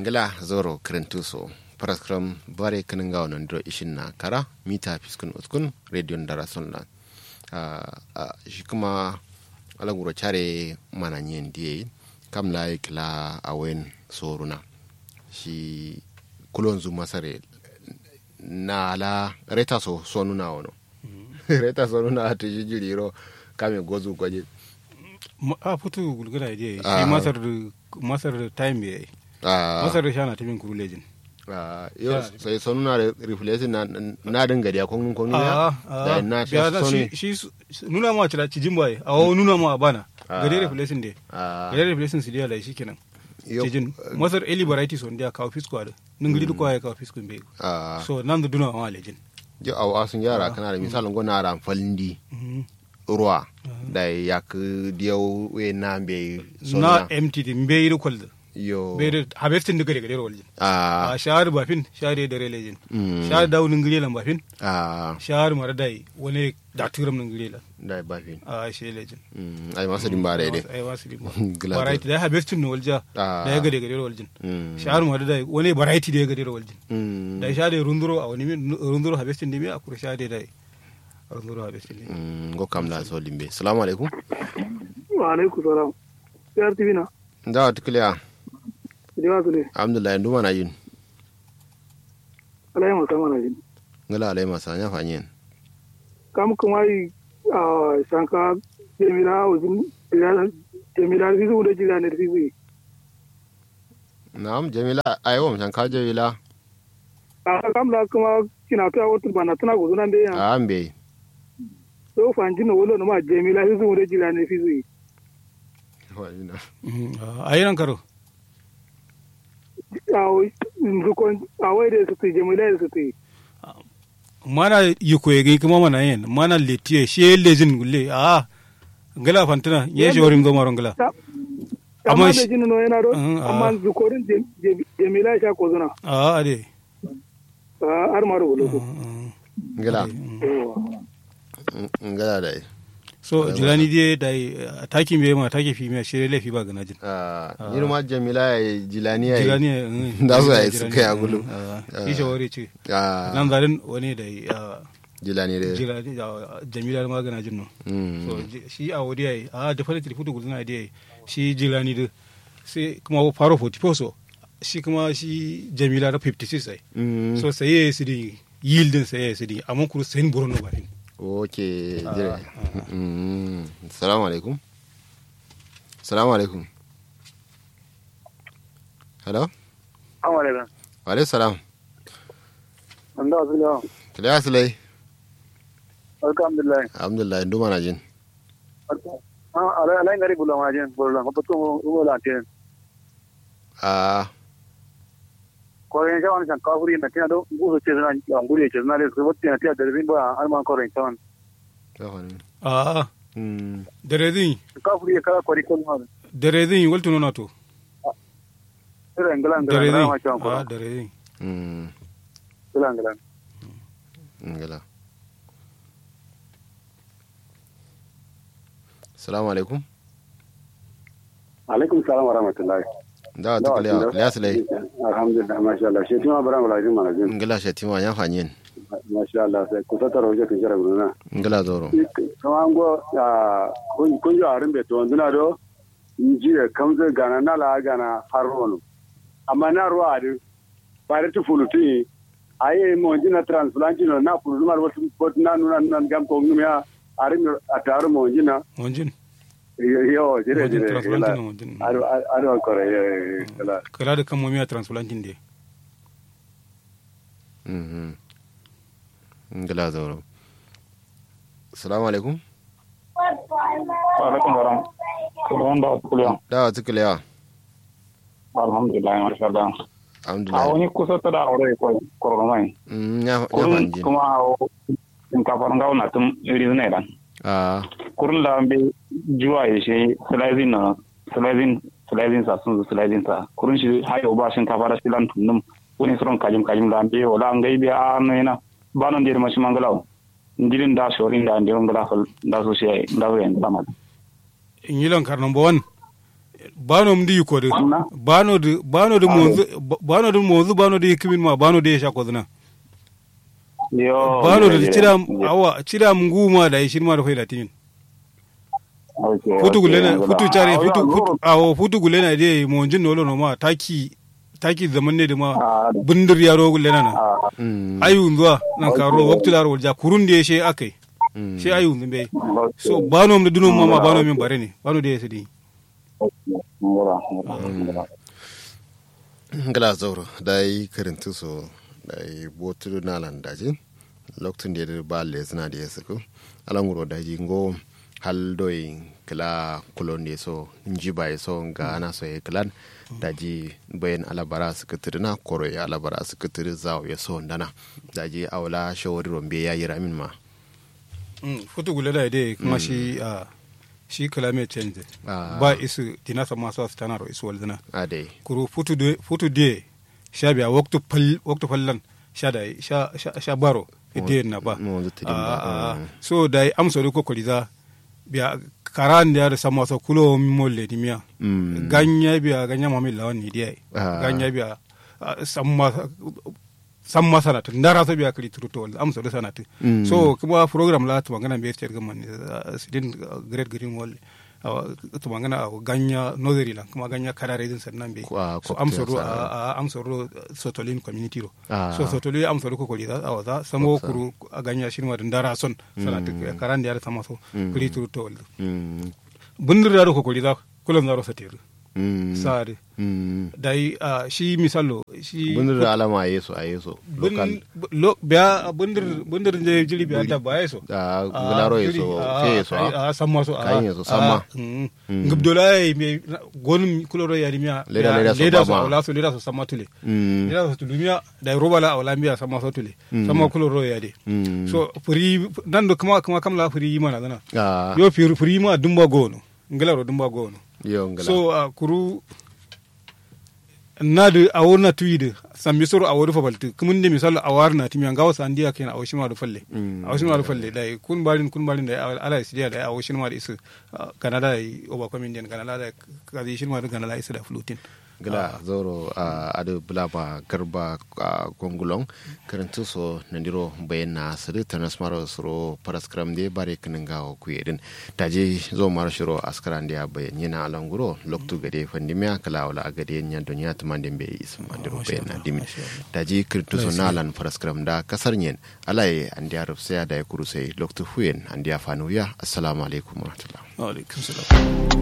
ngila zoro krentuso paraskram bare kanin gawa nan dro ishin na kara mita fiskun uskun radio dara sunna shi kuma alaguro chare mana nyen diye kam la kila awen soruna shi kulon zu masare na la reta so sonuna wono reta sonuna ta jijiriro kame gozu gwaje a futu gulgula je shi masar masar time yayi masar da shana tamin kuru lejin yo sai sonu na reflection na na dinga da kun kun ne da na shi shi nuna ma cira cijin bai a wo nuna ma bana gare reflection de gare reflection su dia lai shikenan cijin masar eli variety son dia kawo fisko da ningiri duk ya kawo fisko be so nan da duna ma lejin jo aw asun yara kana da misalin gona ran falindi ruwa da ya ku diyau we na be na empty mbe yi kwalda yo bere harvesting daga daga waljin a a shahar bafin shahar da relejin shahar daunin girelan bafin a shahar mara dai wani da turam nin girelan da bafin a shi lejin ai masu dimba da dai ai masu dimba variety da harvesting no walja da ya gade gade waljin shahar mara dai wani variety da ya gade waljin da shahar da runduro a wani runduro harvesting dimi a kura shahar da runduro harvesting dimi go kam la so limbe assalamu alaikum wa alaikum salam yar tibina da tukliya Dewa su ne. Alhamdulillah yanzu mana yin. Alayi masa mana yin. Ngala alai masa nya fanyen. Kam kuma yi a shanka jemila wajen jemila fizu da jila ne fizu. Na'am Jamila ayo mu shanka Jamila. A kam la kuma kina ta wata bana tana guzu nan da yan. A ambe. So fanji na wolo ma jemila fizu da jila ne fizu. A yi nan karo. awai da su te jamila da su te mana yi koyegi kuma mana yin mana letiye shi lejin gulle a gala fantina ye shi warin goma ron gala amma da jini no yana do amma zukorin jamila sha ko zuna a ade har ma rubulo ko ngala ngala dai so jilani dai da taki me ma taki fi me shire lafi ba gana jin ah ni ma jamila ya jilani ya jilani da su ya suka ya gulu shi shawari ce ah nan zarin wani da jilani da jilani jamila ma gana jin no so shi a wadi yayi a da fara tilfutu guduna da yayi shi jilani da sai kuma faro 44 so shi kuma shi jamila da 56 ai so sai yayi su di yieldin sai yayi su di amma kuru sai buron no bafin ok jire salamu alaikum salamu alaikum hello Assalamu alaikum. wa alaikum salam Anda wasu yawa. kile asilai Alhamdulillah. alhamdulillah ndu mana jin Alayin gari bula majin, bula, ko to ugo lantin. ah Ko yin shawan shan kafuri na tina do gusu ce zana nguri ce zana le ko tina tina da bin ba alman ko rin shawan. ya wani a mm dare zin Kafuri kala ko ri ko ma. dare zin waltu nuna to Ira ngala dare ngala zin ma shawan ko. a dare zin mm Ngala ngala. ngala salamu alaikum alaikum salam wa rahmatullahi da ta kile kile asilai alhamdulillah masha Allah shi tuma bara mala jin mana jin ngala shatima ya fanyen masha Allah sai ku ta taro je kin jira guruna ngala zoro kama ngo kun kun jo arin be to nduna do njiye kamze gana nala gana harwono amma na ruwa adi bare tu fuluti aye mo jina transplant no na fulu mar wat wat na nuna nan gam ko ngumya arin ataru mo jina wanjin yo jire wanjin jire transplantin wanjin aro aro kore kala kala da kan momiya transplantin de mhm ngala zoro salamu alaikum alaikum salam kullum da kullum da ta kile alhamdulillah masha Allah a alhamdulillah wani kusa ta da aure ko koromai mm ya ya kurun fanjin kuma in ka faran gawo na tun iri ne dan ah kurun da be juwa ya shi slicing na slicing slicing sa sun slicing sa kurun shi hayo ba shin ka fara shi lan tunum wani suron kajim kajim da be wala ngai be a no ina banon dir mashi mangalaw ndirin da shorin da ndirin da da so shi da so yin da ma in yi lankar number one bano mdi ko de Amna? bano de bano de monzu bano de monzu bano de kimin ma bano de sha ko zina yo bano yo, de yo, cira yo. awa cira nguma da shin ma da faida tin Okay, futu okay, gulena ngula. futu chare Ah, futu yo, futu awo futu gulena de monjin nolo no ma taki taki zaman ne da ma Ah, bindir yaro gulena na ah, Mm. ayu zuwa nan karo waktu laro ja kurun de she akai Mm. she ayu zumbe okay. so bano mu dunun mama Ah, bano okay. min bare ne bano de yesi di ngula, ngula, ngula. ngala zauro da yi karintu so da yi botu na landaji lokacin da ya ba le suna da ya suku alanguro da ji ngo hal doi kila kulon ne so nji ba so ga ana so ya kilan da ji bayan alabara su kitiri na koro ya alabara su kitiri zawo ya so ndana da ji awla shawari rombe ya yi ramin ma futu gulena de kuma shi a shi climate change Ah. ba isu tina sama sa stanaro isu walzina a dai kuru futu de futu de sha biya waktu pal waktu fallan sha da sha sha, sha baro ide na ba mo wanzu tidin ba, Ah, ah. mm. so da amso ko koliza biya karan da sama sa kulo molle di miya Mm. ganya biya ganya mami lawan ni dia Ah. ganya biya ah, samma samma sanata ndara so biya kali turuto wal amso do sanata Mm. so kuma program la to magana be cer gaman sidin great green wall to magana a ganya nozeri la kuma ganya karare din sannan be Kwa- so kwa- amso ro sa- a a- amso ro sotolin community ro Ah. so sotolin amso ro ko koli da awaza samo Kwa- kuru a ganya shirma din ndara son sanata karan da ya sama so kali turuto wal Mm. bundir da ko koli da kullum zaro satir Mm. sare Mm. dai a shi misalo shi bundir da alama a yeso a yeso local bun lo biya bundir bundir je jili biya da ba yeso a gularo yeso ke yeso a a samma so Kayin yeso, samma. ngubdola me gonum kuloro ya rimia Leda- leda so leda so bama. wala so leda so samma tule Mm. leda so tulumia da roba la wala mbiya samma so tule samma kuloro ya de Mm. so furi nan do kuma kuma kamla furi mana dana Ah, yo furi furi ma dumba gono ngelaro dumba gono yo ngala so uh, kuru nadu awor na tuyide sambi soro awor fa balti kumunde misal awar na timi ngawa sandiya kena awshima do falle Mm. awshima do falle dai kun balin kun balin dai ala isidiya dai awshima da isu uh, kanada dai oba comedian kanada dai kazi shima da kanada isu da flutin gila zoro a adu bulaba garba a gongulong karantu so nandiro bayan na siri tanas maro suro paraskram de bare kininga o kuyedin taje zo maro shiro askaran de bayan yana alanguro loktu gade fandimya kala wala gade nya dunya tumande be isma andiro bayan na dimin taje kirtu so nalan paraskram da kasar nyen alai andiya rufsaya da ya kurusai loktu huyen andiya fanuya assalamu alaikum warahmatullahi alaikum salam